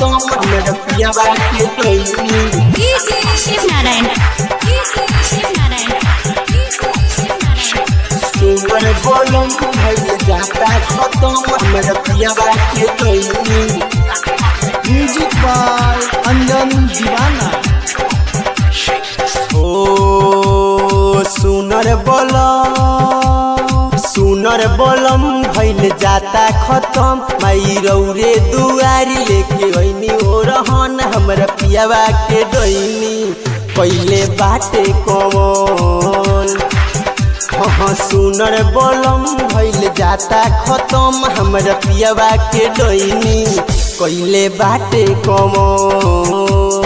खत्म हमर पियावा के डोइनी शिव नारायण शिव नारायण शिव नारायण सुमर बोलम भइल जाता खत्म हमर पियावा के डोइनी म्यूजिक बाय अंजन दीवाना ओ सुनर बोलम सुनर बोलम भइल जाता खत्म माई रौरे दुआरी लेके ओइनी ओ रहन हमर पियावा के डोइनी पहिले बाटे कौन हाँ सुनर बोलम भइल जाता खत्म हमर पियावा के डोइनी कइले बाटे कमन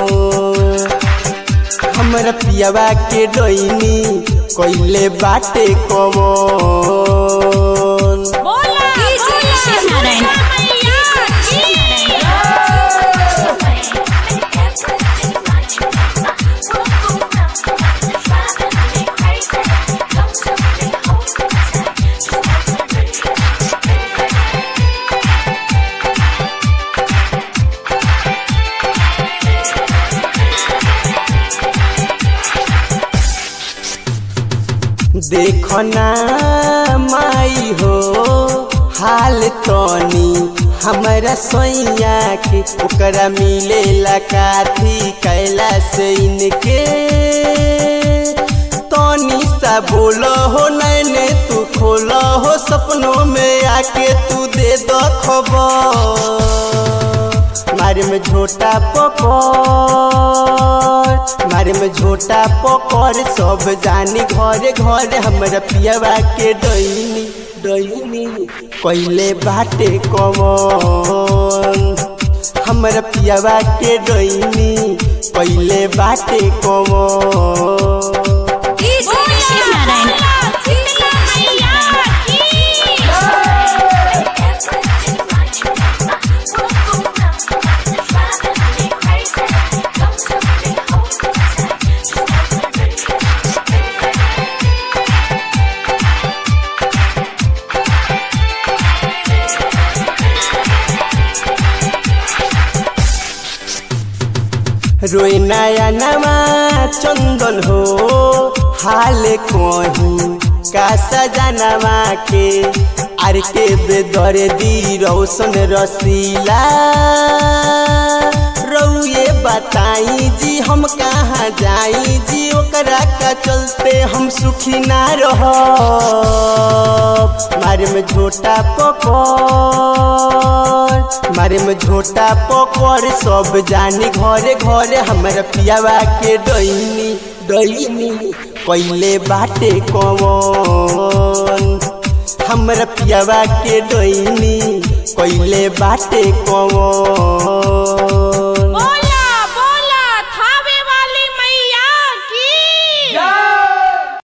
हमर पियावा के डोइनी कइले बाटे कमन शिव नारायण देखना माई हो हाल तनी हमरा सैया के ओकरा मिलेला काथी कैला से इनके तनी सा बोलो हो नैने तू खोलो हो सपनों में आके तू दे दो खबर मारे में झोटा पकड़ मारे में झोटा पकड़ सब जानी घरे घरे हमरा पियावा के डैनी डैनी कइले बाटे कमन हमरा पियावा के डैनी कइले बाटे कमन शिव नारायण रोए नया नवा चंदन हो हाल कहीं का सजनवा के आर के बेदर दी रौशन रसीला रउए बताई जी हम कहाँ जाई जी ओकरा का चलते हम सुखी ना रह मारे में झोटा पकड़ मारे में झोटा पकड़ सब जानी घरे घरे हमरा पियावा के डैनी डैनी कइले बाटे कवन हमरा पियावा के डैनी कइले बाटे कवन